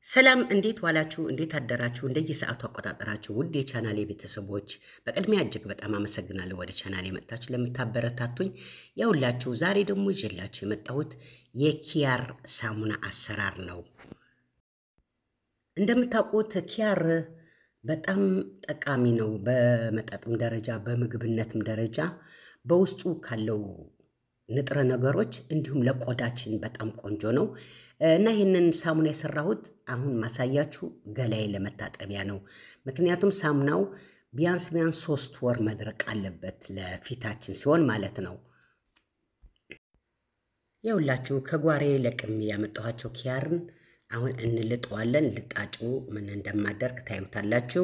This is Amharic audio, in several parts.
ሰላም እንዴት ዋላችሁ? እንዴት አደራችሁ? እንደየሰዓቱ አቆጣጠራችሁ ውድ የቻናሌ ቤተሰቦች በቅድሚያ እጅግ በጣም አመሰግናለሁ። ወደ ቻናሌ መጥታችሁ ለምታበረታቱኝ ያውላችሁ። ዛሬ ደግሞ ይዤላችሁ የመጣሁት የኪያር ሳሙና አሰራር ነው። እንደምታውቁት ኪያር በጣም ጠቃሚ ነው። በመጠጥም ደረጃ በምግብነትም ደረጃ በውስጡ ካለው ንጥረ ነገሮች እንዲሁም ለቆዳችን በጣም ቆንጆ ነው እና ይህንን ሳሙና የሰራሁት አሁን ማሳያችሁ ገላዬ ለመታጠቢያ ነው። ምክንያቱም ሳሙናው ቢያንስ ቢያንስ ሶስት ወር መድረቅ አለበት ለፊታችን ሲሆን ማለት ነው። የሁላችሁ ከጓሬ ለቅሜ ያመጣኋቸው ኪያርን አሁን እንልጠዋለን። ልጣጩ ምን እንደማደርግ ታዩታላችሁ።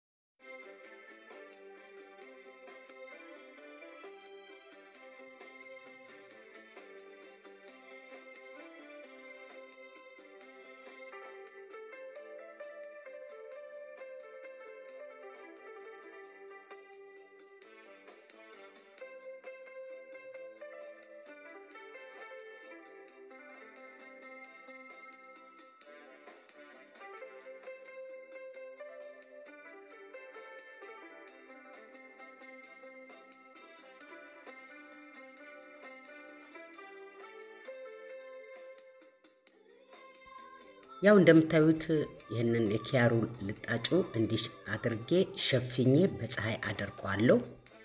ያው እንደምታዩት ይህንን የኪያሩ ልጣጩ እንዲህ አድርጌ ሸፍኜ በፀሐይ አደርቀዋለሁ።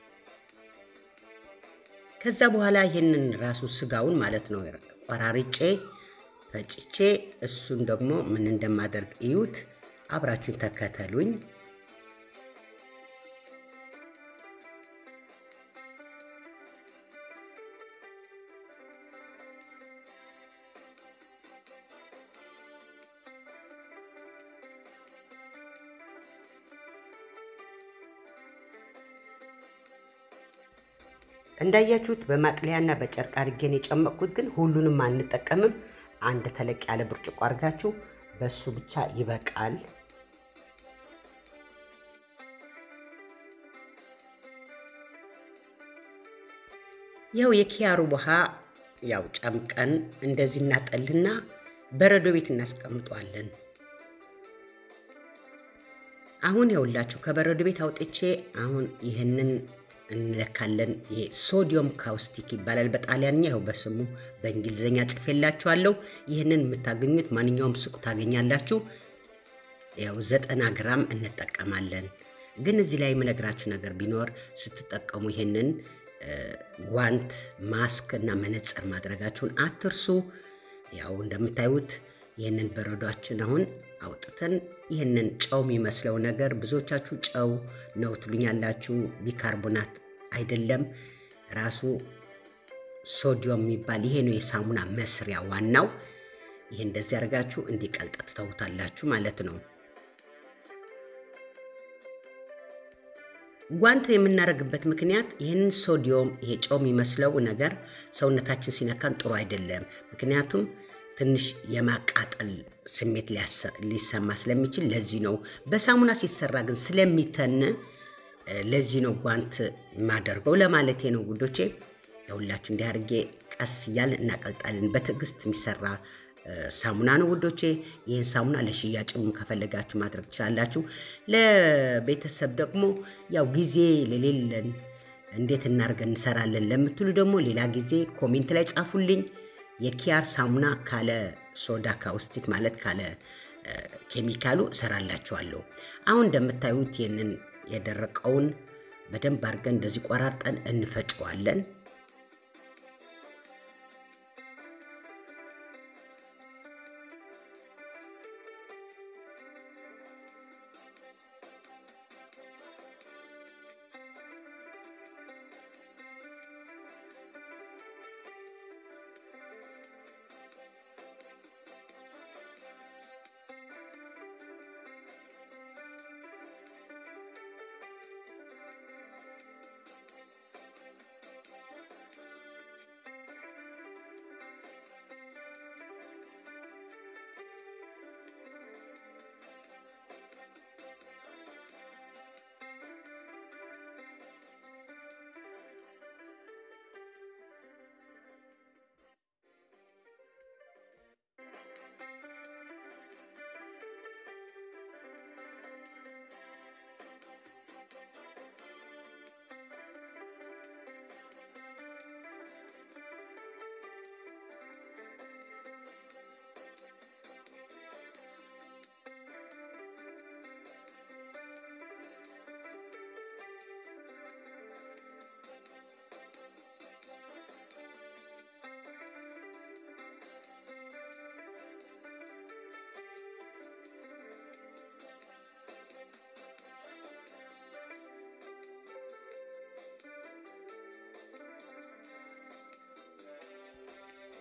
ከዛ በኋላ ይህንን ራሱ ስጋውን ማለት ነው ቆራርጬ ፈጭቼ እሱን ደግሞ ምን እንደማደርግ እዩት። አብራችሁን ተከተሉኝ። እንዳያችሁት በማጥለያና በጨርቅ አድርጌን የጨመቅኩት፣ ግን ሁሉንም አንጠቀምም። አንድ ተለቅ ያለ ብርጭቆ አድርጋችሁ በሱ ብቻ ይበቃል። ያው የኪያሩ ውሃ ያው ጨምቀን እንደዚህ እናጠልና በረዶ ቤት እናስቀምጠዋለን። አሁን ያውላችሁ ከበረዶ ቤት አውጥቼ አሁን ይህንን እንለካለን። ይሄ ሶዲዮም ካውስቲክ ይባላል በጣሊያንኛ። ይኸው በስሙ በእንግሊዝኛ ጽፌላችኋለሁ። ይህንን የምታገኙት ማንኛውም ሱቅ ታገኛላችሁ። ያው ዘጠና ግራም እንጠቀማለን። ግን እዚህ ላይ የምነግራችሁ ነገር ቢኖር ስትጠቀሙ ይህንን ጓንት፣ ማስክ እና መነጽር ማድረጋችሁን አትርሱ። ያው እንደምታዩት ይህንን በረዷችን አሁን አውጥተን ይህንን ጨው የሚመስለው ነገር ብዙዎቻችሁ ጨው ነው ትሉኛላችሁ። ቢካርቦናት አይደለም፣ ራሱ ሶዲዮም የሚባል ይሄ ነው የሳሙና መስሪያ ዋናው። ይህ እንደዚህ አድርጋችሁ እንዲቀልጥ ትተውታላችሁ ማለት ነው። ጓንት የምናደርግበት ምክንያት ይህንን ሶዲዮም ይሄ ጨው የሚመስለው ነገር ሰውነታችን ሲነካን ጥሩ አይደለም። ምክንያቱም ትንሽ የማቃጠል ስሜት ሊሰማ ስለሚችል ለዚህ ነው። በሳሙና ሲሰራ ግን ስለሚተን ለዚህ ነው ጓንት የማደርገው ለማለቴ ነው ጉዶቼ። የሁላችሁ እንዲህ አድርጌ ቀስ እያልን እናቀልጣለን። በትዕግስት የሚሰራ ሳሙና ነው ውዶቼ። ይህን ሳሙና ለሽያጭም ከፈለጋችሁ ማድረግ ትችላላችሁ። ለቤተሰብ ደግሞ ያው ጊዜ ለሌለን እንዴት እናርገን እንሰራለን ለምትሉ ደግሞ ሌላ ጊዜ ኮሜንት ላይ ጻፉልኝ። የኪያር ሳሙና ካለ ሶዳ ካውስቲክ ማለት ካለ ኬሚካሉ እሰራላችኋለሁ። አሁን እንደምታዩት ይህንን የደረቀውን በደንብ አድርገን እንደዚህ ቆራርጠን እንፈጨዋለን።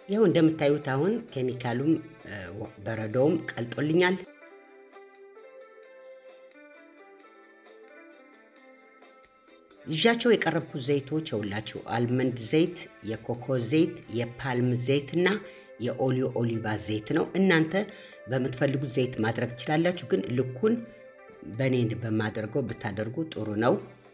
ይኸው እንደምታዩት አሁን ኬሚካሉም በረዶውም ቀልጦልኛል። ይዣቸው የቀረብኩት ዘይቶች የሁላችሁ አልመንድ ዘይት፣ የኮኮ ዘይት፣ የፓልም ዘይት እና የኦሊዮ ኦሊቫ ዘይት ነው። እናንተ በምትፈልጉት ዘይት ማድረግ ትችላላችሁ፣ ግን ልኩን በእኔ በማደርገው ብታደርጉ ጥሩ ነው።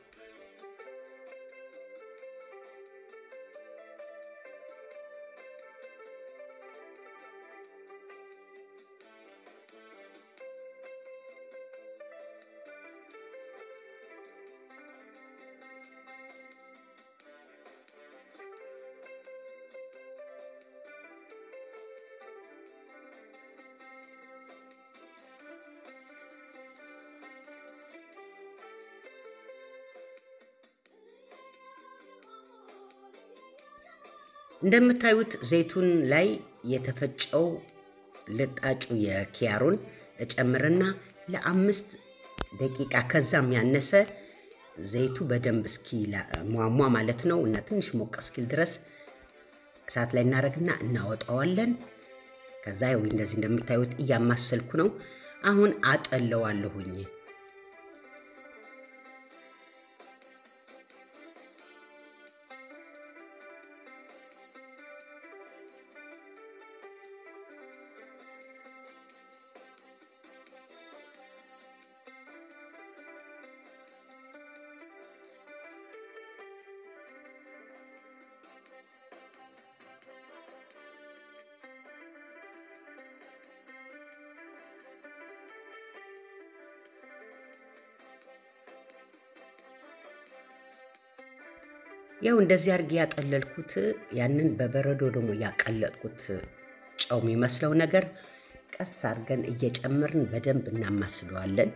እንደምታዩት ዘይቱን ላይ የተፈጨው ልጣጩ የኪያሩን እጨምርና ለአምስት ደቂቃ ከዛም ያነሰ ዘይቱ በደንብ እስኪ ሟሟ ማለት ነው እና ትንሽ ሞቅ እስኪል ድረስ እሳት ላይ እናደርግና እናወጣዋለን። ከዛ ይኸው እንደዚህ እንደምታዩት እያማሰልኩ ነው። አሁን አጠለዋለሁኝ። ያው እንደዚህ አድርጌ ያጠለልኩት ያንን በበረዶ ደግሞ ያቀለጥኩት ጨው የሚመስለው ነገር ቀስ አድርገን እየጨመርን በደንብ እናማስለዋለን።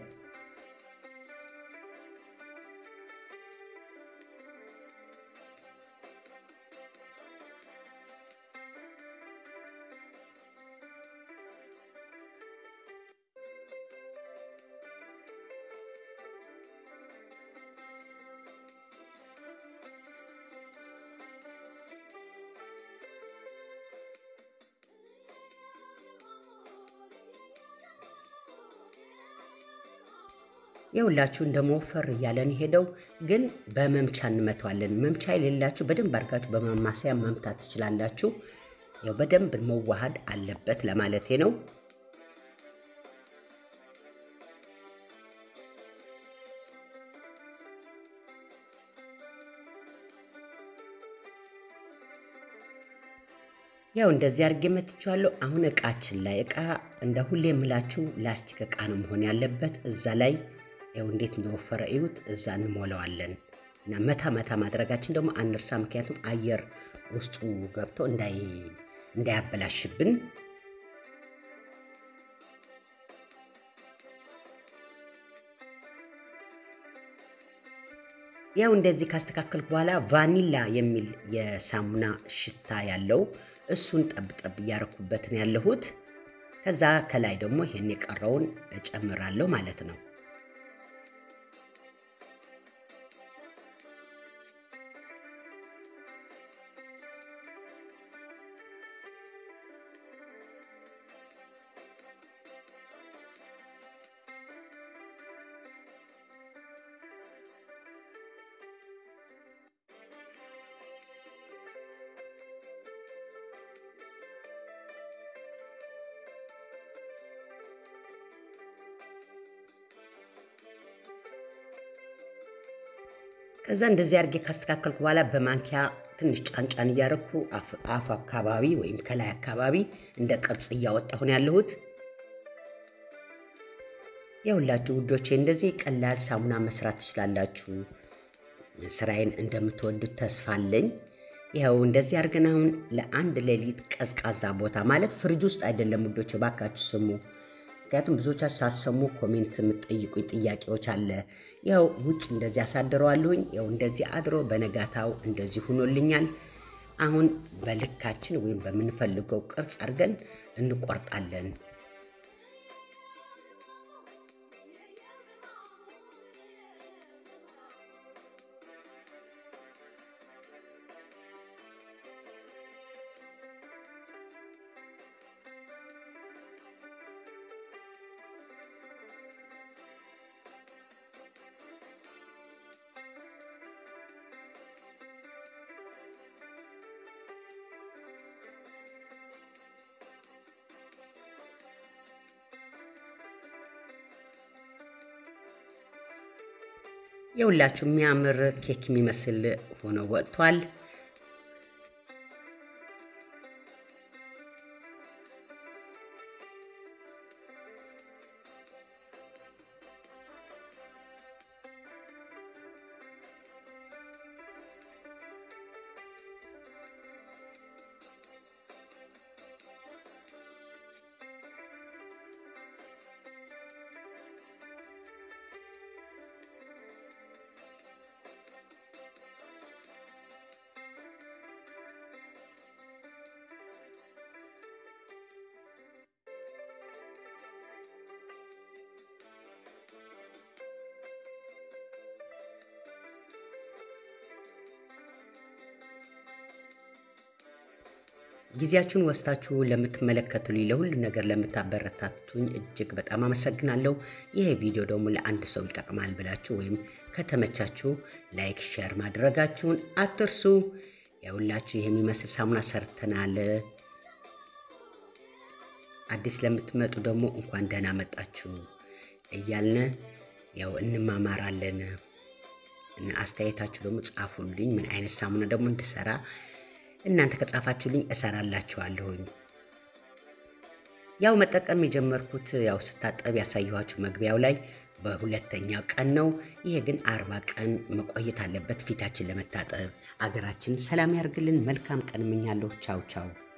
የሁላችሁ እንደ መወፈር እያለን ሄደው ግን በመምቻ እንመተዋለን። መምቻ የሌላችሁ በደንብ አድርጋችሁ በማማሰያ መምታት ትችላላችሁ። ያው በደንብ መዋሃድ አለበት ለማለቴ ነው። ያው እንደዚህ አድርጌ መትቼዋለሁ። አሁን እቃችን ላይ እቃ እንደ ሁሌ የምላችሁ ላስቲክ እቃ ነው መሆን ያለበት። እዛ ላይ ያው እንዴት እንደወፈረ እዩት። እዛ እንሞላዋለን እና መታ መታ ማድረጋችን ደግሞ አንርሳ፣ ምክንያቱም አየር ውስጡ ገብቶ እንዳያበላሽብን። ያው እንደዚህ ካስተካከልኩ በኋላ ቫኒላ የሚል የሳሙና ሽታ ያለው እሱን ጠብጠብ እያረኩበት ነው ያለሁት። ከዛ ከላይ ደግሞ ይሄን የቀረውን እጨምራለሁ ማለት ነው። ከዛ እንደዚህ አድርጌ ካስተካከልኩ በኋላ በማንኪያ ትንሽ ጫንጫን እያረኩ አፍ አካባቢ ወይም ከላይ አካባቢ እንደ ቅርጽ እያወጣሁ ነው ያለሁት። የሁላችሁ ውዶቼ እንደዚህ ቀላል ሳሙና መስራት ትችላላችሁ። ስራዬን እንደምትወዱት ተስፋ አለኝ። ይኸው እንደዚህ አድርገን አሁን ለአንድ ሌሊት ቀዝቃዛ ቦታ ማለት ፍሪጅ ውስጥ አይደለም ውዶቼ፣ ባካችሁ ስሙ። ምክንያቱም ብዙዎቻችሁ ሳሰሙ ኮሜንት የምትጠይቁኝ ጥያቄዎች አለ። ያው ውጭ እንደዚህ አሳድረዋለሁኝ። ያው እንደዚህ አድሮ በነጋታው እንደዚህ ሁኖልኛል። አሁን በልካችን ወይም በምንፈልገው ቅርጽ አድርገን እንቆርጣለን። የሁላችሁ የሚያምር ኬክ የሚመስል ሆኖ ወጥቷል። ጊዜያችሁን ወስታችሁ ለምትመለከቱልኝ ለሁሉ ነገር ለምታበረታቱኝ እጅግ በጣም አመሰግናለሁ። ይሄ ቪዲዮ ደግሞ ለአንድ ሰው ይጠቅማል ብላችሁ ወይም ከተመቻችሁ ላይክ፣ ሼር ማድረጋችሁን አትርሱ። ያውላችሁ ይህ የሚመስል ሳሙና ሰርተናል። አዲስ ለምትመጡ ደግሞ እንኳን ደህና መጣችሁ እያልን ያው እንማማራለን እና አስተያየታችሁ ደግሞ ጻፉልኝ። ምን አይነት ሳሙና ደግሞ እንድሰራ እናንተ ከጻፋችሁልኝ እሰራላችኋለሁኝ። ያው መጠቀም የጀመርኩት ያው ስታጠብ ያሳየኋችሁ መግቢያው ላይ በሁለተኛው ቀን ነው። ይሄ ግን አርባ ቀን መቆየት አለበት ፊታችን ለመታጠብ። አገራችን ሰላም ያርግልን። መልካም ቀን እመኛለሁ። ቻው ቻው